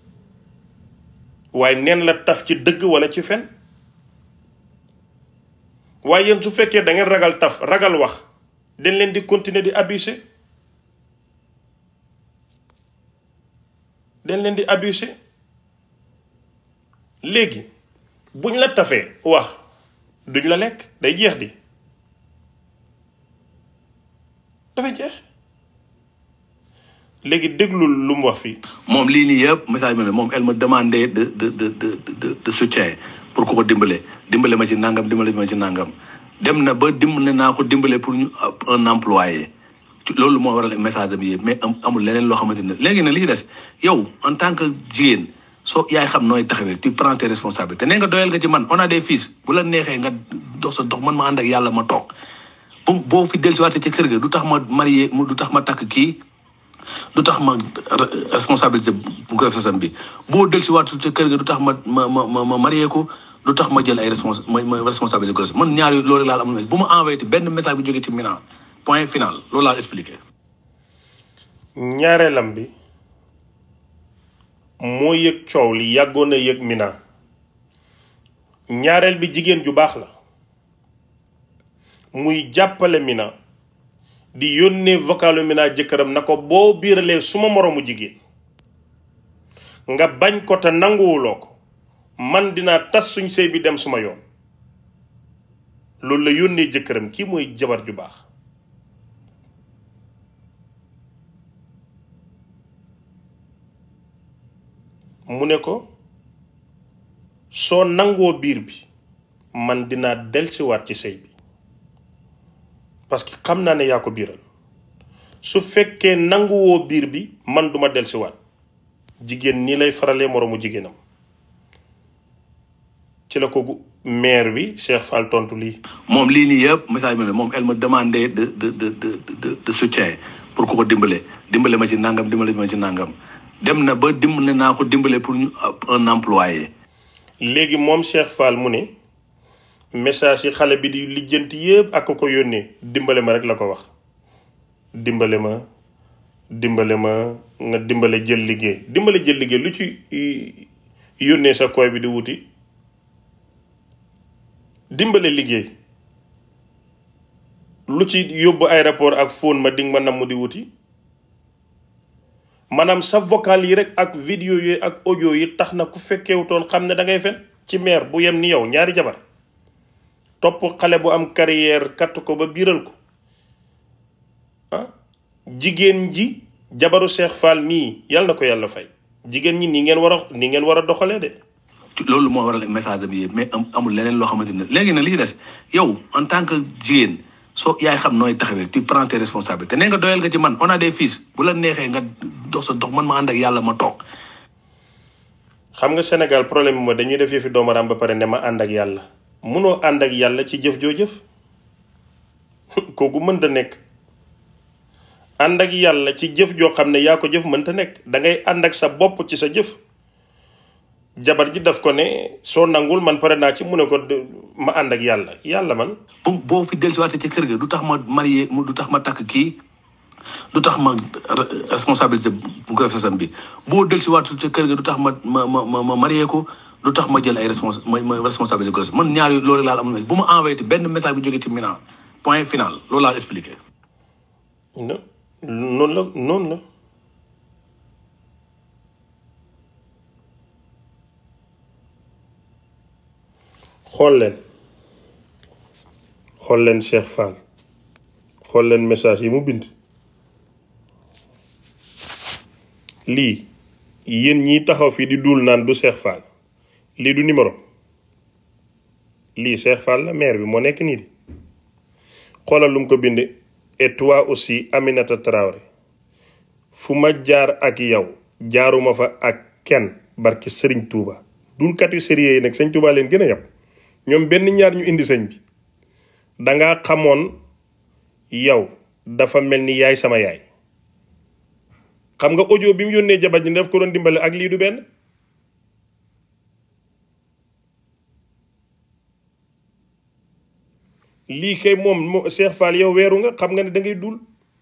[SPEAKER 1] waaye neen la taf ci dëgg wala ci fen waaye yéen su fekkee da ngeen ragal taf ragal wax dañ leen di continuer di abuser dañ leen di abuser léegi buñ la tafee wax duñ la lekk day jeex di dafay jeex léegi déglul lu mu wax fii
[SPEAKER 2] moom lii nii yëpp message bi ne moom elle me demandait de de de de de de soutien pour ku ko dimbale dimbale ma ci nangam dimbale ma ci nangam dem na ba dimbale naa ko dimbale pour ñu un employé loolu moo waral message am yëpp mais am amul leneen loo xamante ne léegi nag li ci des yow en tant que jigéen soo yaay xam nooy taxawee tu prends tes responsabilités nee nga doyal nga ci man on a des fils bu la neexee nga dox sa dox man ma ànd ak yàlla ma toog bu boo fi dellusiwaatee ci kër ga du tax ma marié du tax ma takk kii du tax ma responsabilité bu grossesse am bi boo dellusiwaat ci kër ga du tax ma ma ma ma marié ko du tax ma jël ay respons ma ma responsabilité grossesse man ñaar loolu laal am na bu ma envoyé benn message bu jógee ci Mina point final loolu laa expliqué.
[SPEAKER 1] ñaareelam bi moo yëg coow li yàggoon a yëg Mina ñaareel bi jigéen ju baax la muy jàppale Mina di yónnee vocalu Mina jëkkëram na ko boo biiralee suma moroomu jigéen nga bañ ko te nanguwuloo ko man dinaa tas suñ sëy bi dem suma yoon loolu la yónnee jëkkëram kii mooy jabar ju baax mu ne ko soo nangoo biir bi man dinaa delsiwaat ci sëy bi parce que xam naa ne yaa ko biiral su fekkee nanguwoo biir bi man duma delsiwaat jigéen nii lay faralee moroomu jigéenam ci la ko maire bi Cheikh Fall tontu lii.
[SPEAKER 2] moom lii nii yëpp message bi ne moom elle me demandait de de de de de soutien pour ku ko dimbale dimbale ma ci nangam dimbale ma ci nangam dem na ba dimbale naa ko dimbale pour ñu un employé.
[SPEAKER 1] léegi moom Cheikh Fall mu ne message yi xale bi di lijjanti yëpp ak ko yónnee dimbale ma rek la ko wax dimbale ma dimbale ma nga dimbale jël liggéey dimbale jël liggéey lu ci yónnee sa koy bi di wuti. dimbale liggéey lu ci yóbbu aéroport ak phone ma ding ma namm di wuti maanaam sa vocal yi rek ak vidéo yi ak audio yi tax na ku fekkewutoon xam ne da ngay fen ci maire bu yem ni yow ñaari jabar topp xale bu am carrière katt ko ba biiral ko ah jigéen ji jabaru Cheikh Fall mii yàlla na ko yàlla fay jigéen ñi nii ngeen war a nii ngeen war a doxalee de
[SPEAKER 2] loolu moo waral message am yëpp mais amul leneen loo xamante ne léegi nag li ci des yow en tant que jigéen soo yaay xam nooy taxawee tu prends tes responsabilités nee nga doyal nga ci man on a des fils bu la neexee nga dox sa dox man ma ànd ak yàlla ma toog.
[SPEAKER 1] xam nga Sénégal problème bi mooy dañuy def yëfi doomaram ba pare ne ma ànd ak yàlla munoo ànd ak yàlla ci jëf joo jëf kooku mënta nekk ànd ak yàlla ci jëf joo xam ne yaa ko jëf mënta nekk da ngay ànd ak sa bopp ci sa jëf. jabar ji daf ko ne soo nangul man pare naa ci mu ne ko ma ànd ak yàlla yàlla man.
[SPEAKER 2] bu boo fi dellusiwaatee ci kër ga du tax ma marié du tax ma takk kii du tax ma responsabilité bu grossesse am bi boo dellusiwaatee ci kër ga du tax ma ma ma ma marié ko du tax ma jël ay respons ma responsabilité grossesse man ñaar loolu laal am na bu ma envoyé benn message bu jógee ci Mina point final loolu laa expliqué.
[SPEAKER 1] non noonu la noonu la. xool leen xool leen Cheikh Fall xool leen message yi mu bind lii yéen ñiy taxaw fii di duul naan du Cheikh Fall lii du numéro lii Cheikh Fall la maire bi moo nekk nii di xoolal lu mu ko bind et toi aussi Aminata Traoré fu ma jaar ak yow jaaruma fa ak kenn barki Serigne Touba dulkat yu sérieux yi nag Sëñ Touba leen gën a yàpp ñoom benn ñaar ñu indi sëñ bi danga xamoon yow dafa mel ni yaay sama yaay xam nga audio bi mu yónnee jabar ji daf ko doon dimbale ak lii du benn lii kay moom Cheikh Fall yow weeru nga xam nga ne da ngay dul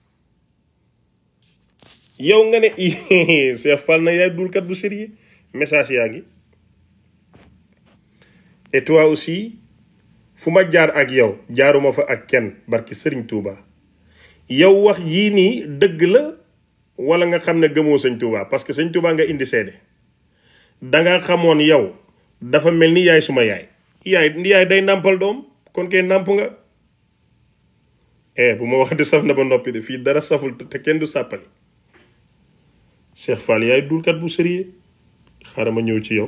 [SPEAKER 1] yow nga ne Cheikh Fall na yaay dulkat bu sérieux message yaa ngi et toi aussi fu ma jaar ak yow jaaruma fa ak kenn barki sëriñ Touba yow wax yii nii dëgg la wala nga xam ne gëmoo sëñ Touba parce que sëñ Touba nga indi seede danga xamoon yow dafa mel ni yaay suma yaay yaay yaay day nàmpal doom kon kay nàmp nga eh bu ma wax di saf na ba noppi de fii dara saful te kenn du sàppali Cheikh Fall yaay dulkat bu sérieux xaaral ma ñëw ci yow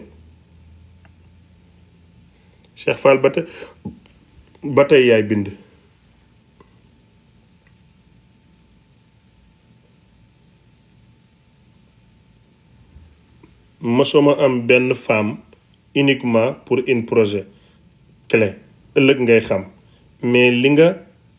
[SPEAKER 1] Cheikh Fall ba tey ba tey yaay bind mosuma am benn femme uniquement pour un projet clé ëllëg ngay xam mais li nga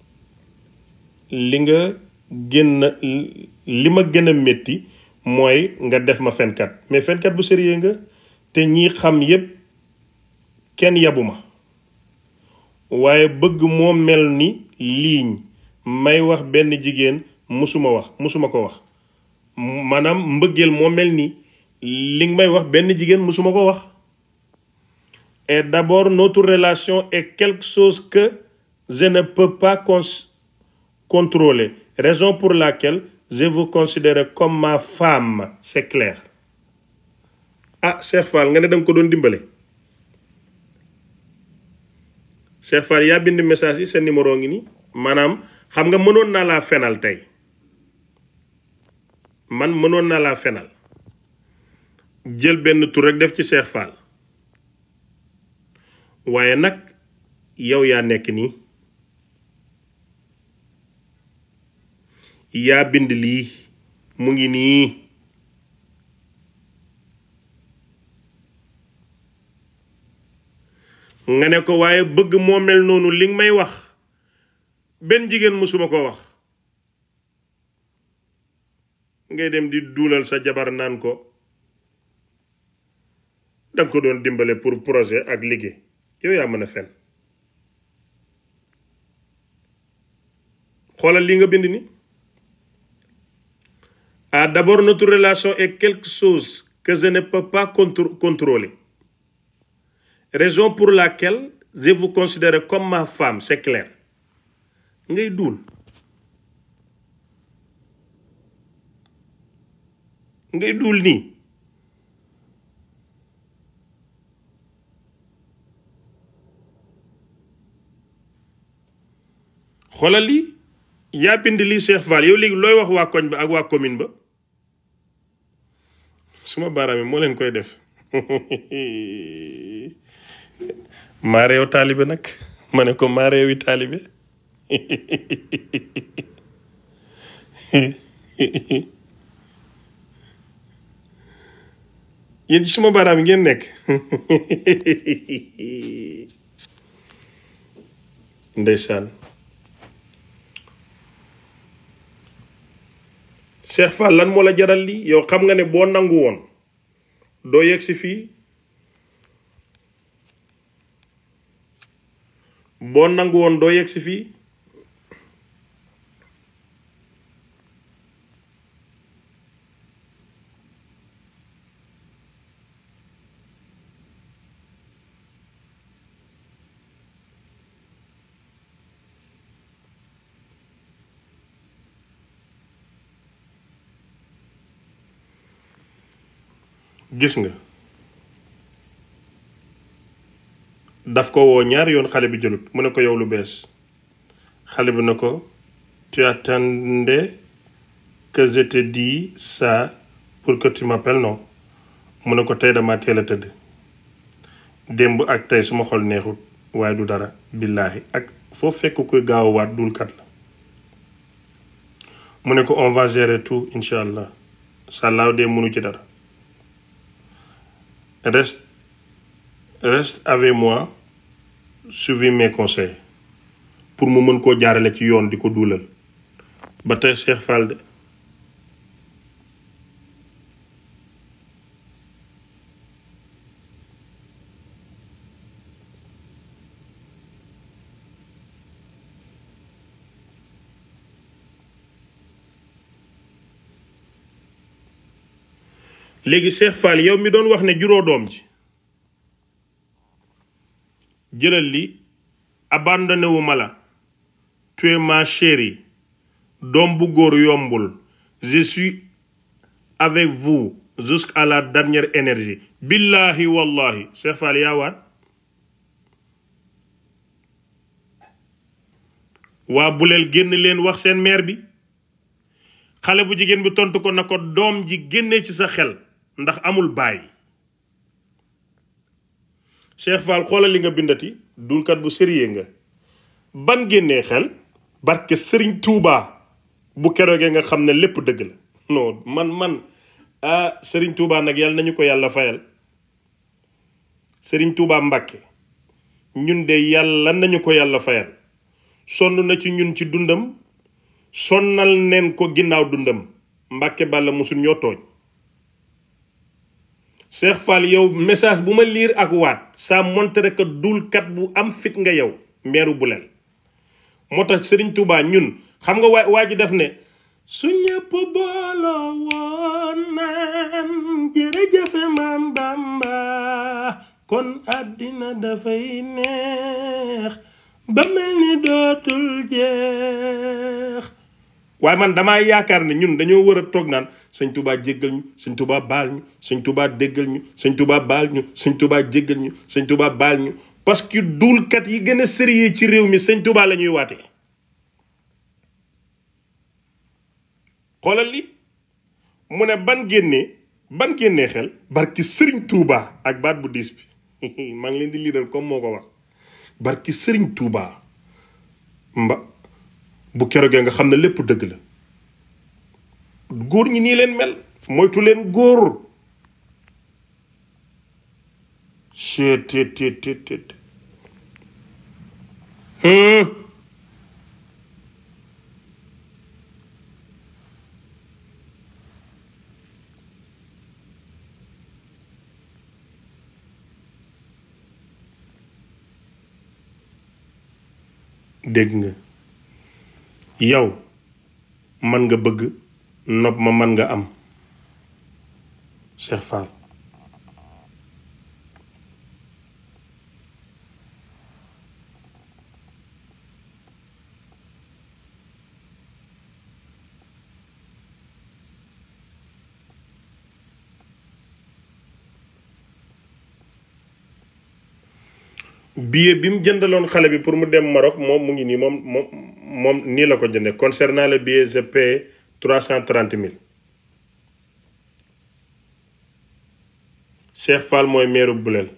[SPEAKER 1] li nga gën a li ma gën a métti mooy nga def ma fenkat mais fenkat bu sérieux nga te ñi xam yépp kenn yabu ma waaye bëgg moo mel ni liiñ may wax benn jigéen musuma wax musuma ko wax maanaam mbëggeel moo mel ni li nga may wax benn jigéen musuma ko wax et d'abord notre relation est quelque chose que je ne peux pas cons- contrôler raison pour laquelle je vous considère comme ma femme c'est clair ah Cheikh Fall nga ne danga ko doon dimbale Cheikh Fall yaa bind message yi sa numéro ngi nii maanaam xam nga mënoon naa laa fenal tey man mënoon naa laa fenal jël benn tur rek def ci Cheikh Fall waaye nag yow yaa nekk nii yaa bind lii mu ngi nii nga ne ko waaye bëgg moo mel noonu li nga may wax benn jigéen musuma ko wax ngay dem di duulal sa jabar naan ko danga ko doon dimbale pour projet ak liggéey yow yaa mën a fen xoolal li nga bind ni ah d'abord notre relation est quelque chose que je ne peux pas contr- contrôler raison pour laquelle je vous considère comme ma femme c'est clair ngay duul ngay duul nii xoolal lii yaa bind lii Cheikh Fall yow léegi looy wax waa koñ ba ak waa commune ba suma baaraam yi moo leen koy def maa réew taalibe nag ma ne ko maa réewi taalibe yéen ci suma baaraam yi ngeen nekk ndeysaan Cheikh Fall lan moo la jaral lii yow xam nga ne boo nangu woon doo yegg si fii boo nangu woon doo yegg si fii gis nga daf ko woo ñaari yoon xale bi jëlut mu ne ko yow lu bees xale bi na ko tu attendais que je te dis ça pour que tu m'appelles non mu ne ko tey dama teel a tëdd démb ak tey suma xol neexut waaye du dara billaahi ak foo fekk kuy gaaw a waat dulkat la mu ne ko on va gérer tout incha allah sàllaaw dee mënu ci dara reste reste avec moi suivi mes conseils pour mu mën koo jaarale ci yoon di ko duulal ba tey Cheikh Fall de léegi Cheikh Fall yow mi doon wax ne juróo doom ji jëlal li abandonné wu ma la tu es ma chérie doom bu góor yombul je suis avec vous jusqu'à la dernière énergie billahi wallahi Cheikh Fall yaa waat waa buleel génn leen wax seen maire bi xale bu jigéen bi tontu ko na ko doom ji génnee ci sa xel ndax amul baay Cheikh Fall xoolal li nga bindati dulkat bu sérieux nga ban génnee xel barke sëriñ Touba bu keroogee nga xam ne lépp dëgg la non man man ah sëriñ Touba nag yàlla nañu ko yàlla fayal sëriñ Touba Mbàkke ñun de yàlla nañu ko yàlla fayal sonn na ci ñun ci dundam sonnal neen ko ginnaaw dundam Mbàkke Bàlla musul ñoo tooñ Cheikh Fall yow message bu ma liir ak waat ça montre que dulkat bu am fit nga yow meeru buleel moo tax Serigne Touba ñun xam nga waa waa ji def ne su ñëpp booloo woon naan jërëjëfe maam Bamba kon àddina dafay neex ba mel ni dootul jeex waaye man damaa yaakaar ne ñun dañoo war a toog naan sëñ Touba jéggal ñu sëñ Touba baal ñu sëñ Touba déggal ñu sëñ Touba baal ñu sëñ Touba jéggal ñu sëñ Touba baal ñu parce que duulkat yi gën a sérieux ci réew mi sëñ Touba la ñuy waatee xoolal li mu ne ban génnee ban génnee xel barki sëriñ Touba ak baat bu diis bi maa ngi leen di liiral comme moo ko wax barki sëriñ Touba mba bu keroogee nga xam ne lépp dëgg la góor ñi nii leen mel moytu leen góor chet tet tet tet tet dégg nga yow man nga bëgg nopp ma man nga am Cheikh Fall billet bi mu jëndaloon xale bi pour mu dem Maroc moom mu ngi nii moom moom moom nii la ko jëndee concernant le billet je paie trois cent trente mille Cheikh Fall mooy meeru Bulel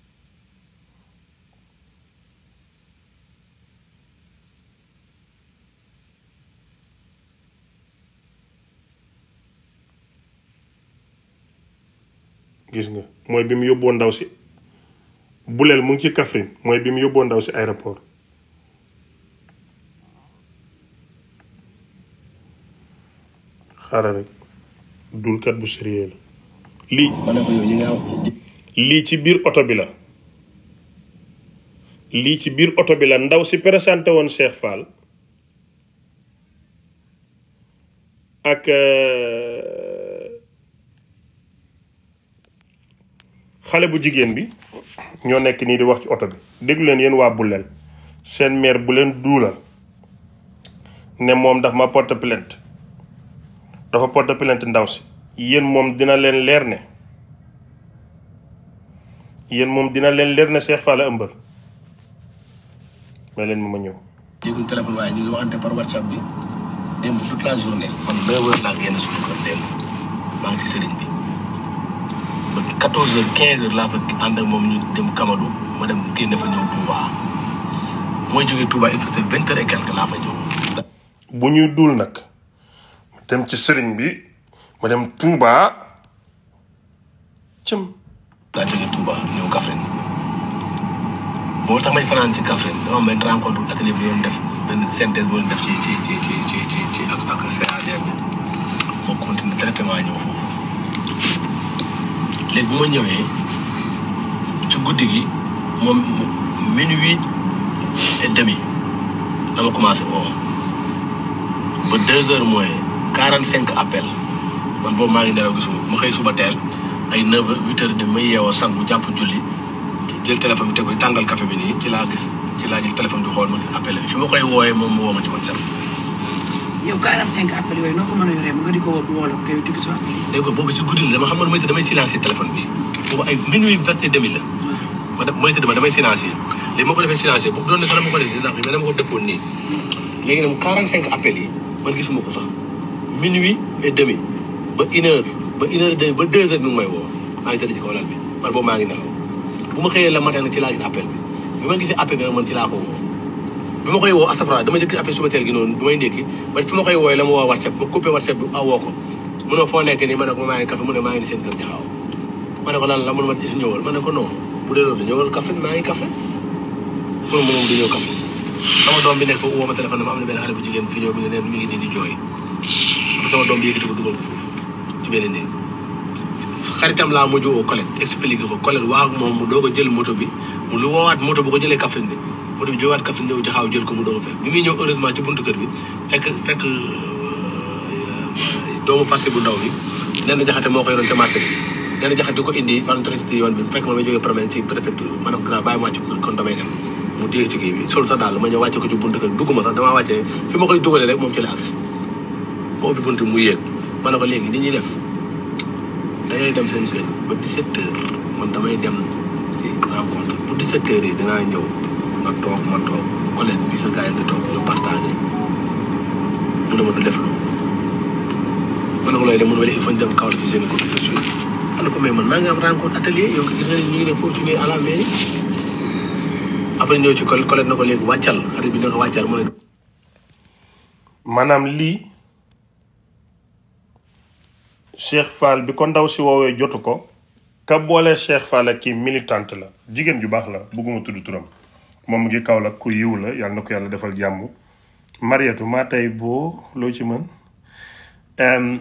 [SPEAKER 1] gis nga mooy bi mu yóbboo ndaw si Bulel mu ngi ci Kaffrine mooy bi mu yóbboo ndaw si aéroport xaaral rek dulkat bu sérieux la lii
[SPEAKER 2] ma ne ko yow ñi nga
[SPEAKER 1] lii ci biir oto bi la lii ci biir oto bi la ndaw si présenté woon Cheikh Fall ak euh, xale bu jigéen bi ñoo nekk nii di wax ci oto bi déglu leen yéen waa Bulel seen mère bu leen duulal ne moom daf ma porte plainte dafa porte plainte ndaw si yéen moom dina leen leer ne yéen moom dina leen leer ne Cheikh Fall a ëmbal may leen ma ma ñëw
[SPEAKER 2] yëguñ téléphone waaye ñu ngi waxante par whatsapp bi démb toute la journée man neuf heures laa génn suñu kër démb maa ngi ci sëriñ bi ba quatorze heures quinze heures laa fa ànd ak moom ñu dem Kamadou ma dem génne fa ñëw Touba mooy jógee Touba il faut c'est vingt heures et quelque laa fa ñëw
[SPEAKER 1] bu ñuy duul nag ma dem ci sëriñ bi ma dem Touba cëm
[SPEAKER 2] laa jógee Touba ñëw Kaffrine moo tax may fanaan ci Kaffrine dama am benn rencontre atelier bi doon def benn synthèse bu doon def ci ci ci ci ci ci ci ak ak CADR bi moo continué traitement ñëw foofu léegi bu ma ñëwee ci guddi gi moom minuit et demi la ma commencé woo ba deux heures moins quarante cinq appels man boobu maa ngi nelaw gisuma ma xëy suba teel ay neuf heures huit heures de may yeewoo sangu jàpp julli jël téléphone bi tegu di tàngal café bi nii ci laa gis ci laa jël téléphone bi xool ma gis appel bi fi ma koy wooyee moom mu woo ma ci WhatsApp
[SPEAKER 5] yow 45 appels yooyu noo ko mën a yoree nga di ko woo woo la ko yow tukki si waat
[SPEAKER 2] dégg nga boobu ci guddi la dama xam man mooy te damay silencier téléphone bi boobu ay minuit vingt et demi la ma def mooy te dama damay silencier léegi ma ko defee silencier bu doon ne sax dama ko def ndax mais dama ko dëppoon nii léegi nag 45 appels yi man gisuma ko sax
[SPEAKER 6] minuit et demi ba une heure ba une heure et demi ba deux heures mi ngi may woo maa ngi tëdd ci kaw lal bi man boobu maa ngi nelaw bu ma xëyee la matin nag ci laa gis appel bi bi ma gisee appel bi nag man ci laa ko woo bi ma koy woo astafra dama jëkk appel suba teel gi noonu bi may ndékki ba fi ma koy wooyee la ma woo whatsapp ba coupé whatsapp bi awoo ko mu ne foo nekk nii ma ne ko maa ngi café mu ne maa ngi ni seen kër jaxaaw ma ne ko lan la mun ma ñëwal ma ne ko non bu dee loolu ñëwal café maa ngi café mu ne ma moom du ñëw café sama doom bi nekk foofu woo ma téléphone ma am na benn xale bu jigéen fi ñëw bi ne neen mi ngi nii di jooy sama doom bi yëkkati ko dugal ko foofu ci benn néeg xaritam laa mujj woo Colette expliqué ko Colette waa ak moom mu doog a jël moto bi mu lu woowaat moto bu ko jëlee Kaffrine bi moto bi jógewaat Kaffrine ñëw jaxaaw jël ko mu doog a fekk bi muy ñëw heureusement ci buntu kër bi fekk fekk doomu farsi bu ndaw bi nee na jaxate moo ko yoroon te marché bi nee na jaxate di ko indi vendredi yoon bi fekk ma may jógee promène ci préfecture bi ma ne ko grand bàyyi ma wàcc ko kon damay dem mu téye ci kii bi sol sa daal ma ñëw wàcce ko ci buntu kër dugg ma sax damaa wàccee fi ma koy dugalee rek moom ci la agsi ba ubbi buntu mu yéeg ma ne ko léegi ni ñuy def dangay dem seen kër ba 17 heures man damay dem ci rencontre bu 17 heures yi dinaa ñëw nga toog ma toog collègue bi sa gars yi di toog ñu partagé mu ne ma du def loolu ma ne ko looy dem mu ne ma il faut ñu dem kaw ci seen i cotisation ma ne ko mais man maa ngi am rencontre atelier yow gis nga ni ñu ngi ne foofu ci biir à la mairie après ñëw ci collègue collègue na ko léegi wàccal xarit bi na ko wàccal mu ne
[SPEAKER 1] maanaam lii Cheikh Fall bi ko ndaw si woowee jotu ko ka boole Cheikh Fall ak kii militante la jigéen ju baax la bugguma tudd turam moom mu ngi kaw la ku yiw la yàlla na ko yàlla defal jàmm Mariatu maa tey boo loo ci mën Em,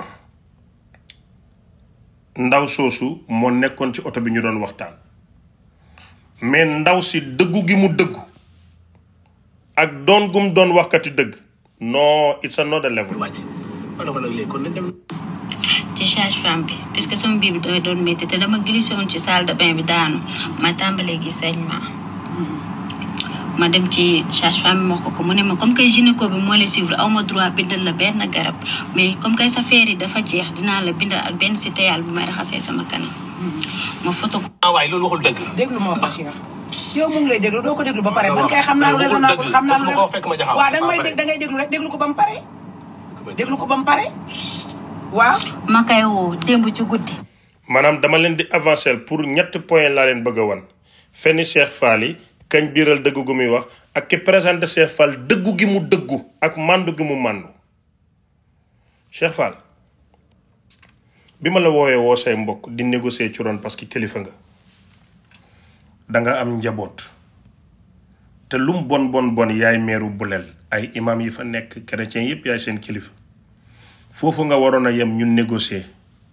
[SPEAKER 1] ndaw soosu moo nekkoon ci oto bi ñu doon waxtaan mais ndaw si dëggu gi mu dëggu ak doon gum doon waxkati dëgg non it's another level
[SPEAKER 6] wàcc ma ne ko nag léegi kon nañ dem
[SPEAKER 7] ci sage-femme bi puisque sama biir bi dafay doon métti te dama glissé woon ci salle de bain bi daanu ma tàmbalee gi saignement ma dem ci sage-femme bi wax ko ko mu ne ma comme que gynéco bi moo lay suivre aw ma droit bindal la benn garab mais comme que sa feer yi dafa jeex dinaa la bindal ak benn si teyal bu may raxasee sama kanam ma foto ko
[SPEAKER 6] ah waaye loolu waxul dëgg
[SPEAKER 5] déglu ma wax Cheikh yow mu ngi lay déglu doo ko déglu ba pare man kay xam naa lu
[SPEAKER 6] waxul
[SPEAKER 5] raisonnable
[SPEAKER 6] dëgg.
[SPEAKER 5] xam naa lu
[SPEAKER 6] Dafa ma ko fekk ma jaxaw.
[SPEAKER 5] waaw da nga may
[SPEAKER 6] Ba pare.
[SPEAKER 5] dég da ngay déglu rek déglu ko ba mu pare déglu ko ba mu pare waaw
[SPEAKER 7] ma koy woo démb ci guddi
[SPEAKER 1] maanaam dama leen di avancer pour ñetti point laa leen bëgg a wan fenn Cheikh Fall yi kañ biiral dëgg gu muy wax ak ki présenté Cheikh Fall dëggu gi mu dëggu ak màndu gi mu màndu Cheikh Fall bi ma la woowee woo say mbokk di négocier ci ron parce que kilifa nga da nga am njaboot te lum bon bon bon yaay meeru buleel ay imam yi fa nekk chrétien yépp yaay seen kilifa foofu nga waroon a yem ñun négocier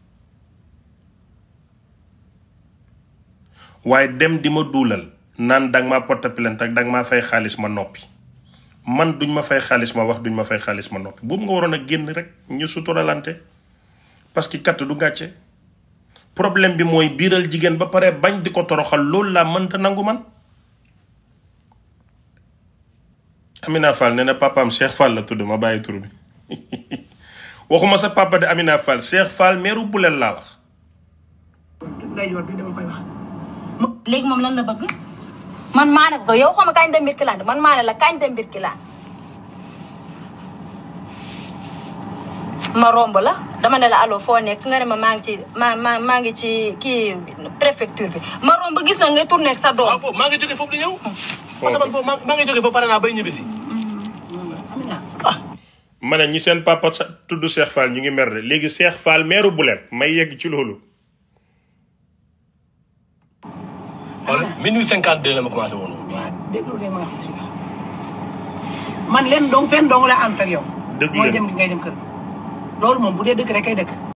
[SPEAKER 1] waaye dem di ma duulal naan danga maa porte plainte ak danga maa fay xaalis ma noppi man duñ ma fay xaalis ma wax duñ ma fay xaalis ma noppi boobu nga waroon a génn rek ñu suturalante parce que katt du gàcce problème bi mooy biiral jigéen ba pare bañ di ko toroxal loolu laa mënta nangu man Amina Fall nee na papaam Cheikh Fall la tudd ma bàyyi tur bi waxuma sa papa de Amina Fall Cheikh Fall meeru buleel laa wax
[SPEAKER 5] nday joor bi dama koy wax
[SPEAKER 7] léegi moom lan la bëgg man maa ne ko yow xama kañ dem mbir kilaan man maa ne la kañ dem mbir kilaan ma romb la dama ne la allo foo nekk nga ne ma maa ngi ci maa maa maa ngi ci kii préfecture bi ma romb gis na nga tourné ak sa
[SPEAKER 6] waaw
[SPEAKER 7] doom
[SPEAKER 6] boobu maa ngi jógee foofu di ñëw parce que man boobu maa maa ngi jógee foofu pare naa bay ñibbisi
[SPEAKER 1] ma ne ñi seen papa sa tudd Cheikh Fall ñu ngi mer de léegi Cheikh Fall meeru buleel may yegg ci loolu
[SPEAKER 6] xool minuit cinquante deux la ma commencé woon
[SPEAKER 5] waaw déglu de ma wax Cheikh man leen dong fenn dong la ànd ak yow
[SPEAKER 1] Dëgg
[SPEAKER 5] mooy
[SPEAKER 1] leen.
[SPEAKER 5] dem di ngay dem kër loolu moom bu dee dëkk rek kay dëkk